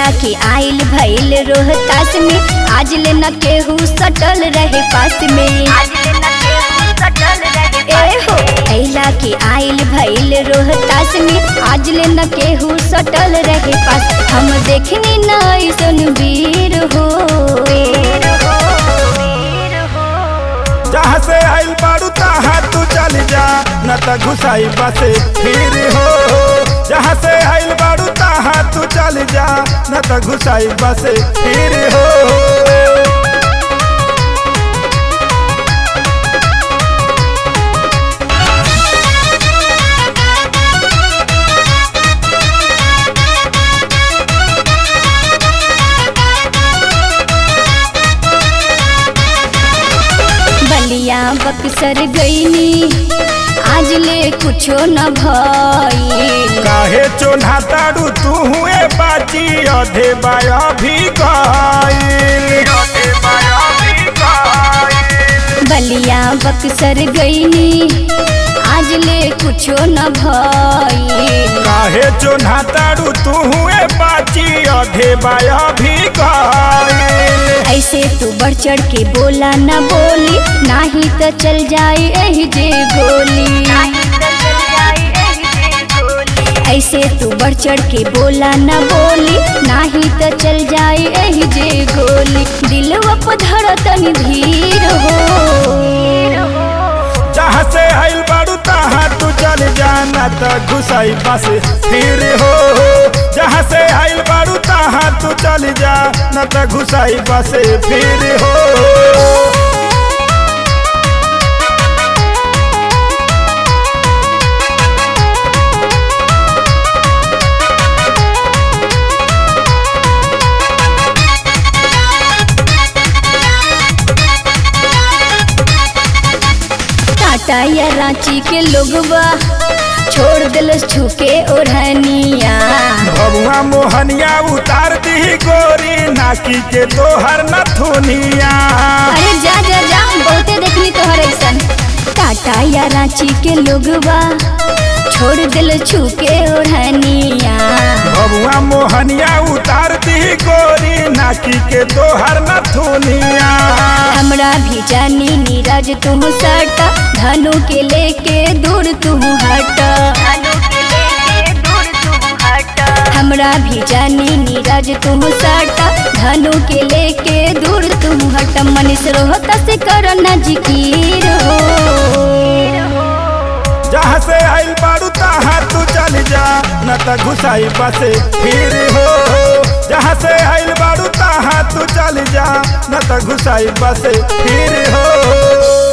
के आइल भइल रोहतास में आज ले न केहू सटल रहे पास में ए हो अइला के आइल भइल रोहतास में आज ले न केहू सटल रहे पास हम देखनी न ऐसन वीर हो जहाँ से आइल बारू तहाँ तू चल जा न त घुसाई बसे फिर हो जहाँ से आइल बारू तहाँ तू चल जा न त घुसाई बसे फिर हो बलिया बक्सर गईनी आज ले कुछो न भइल काहे चोन्हा तारू तू हुए बाची अधे बाया भी गइल बलिया बक्सर गईनी आज ले कुछो न भइल काहे चोन्हा तारू तू हुए बाची अधे बाया भी गइल ऐसे तू बढ़ चढ़ के बोला न बोली नाही तो चल जाए एही जे गोली ऐसे तू बढ़ चढ़ के बोला न बोली नाही तो चल जाए एही जे गोली दिलवा पधर तनी धीर हो जहाँ से आइल बारू तहाँ तू चल जाना त घुसाई बस फिर हो जहाँ से आइल बारू तहाँ तू चल जा न त घुसाई बस फिर हो टाटा या रांची के लोगवा छोड़ दिलस छुके ओढ़निया बबुआ मोहनिया उतार दी गोरी नाकी के तोहर नथुनिया अरे जा जा जा बहुते देखनी तोहर ऐसन टाटा या रांची के लोगवा छोड़ दिल छुके ओढ़निया बबुआ मोहनिया उतार दी गोरी नाकी के तोहर नथुनिया हमरा भी जानी नीरज तुम सट धनु के लेके दूर तुम हट हमरा भी जानी नीरज तुम सट धनु के लेके दूर तुम हट मनीष रोहता से करना जिकीर हो जहाँ से आइल बारू तहाँ तू चल जा न त घुसाई बसे फिर हो जहाँ से आइल बारू तहाँ तू चल जा न त घुसाई बसे फिर हो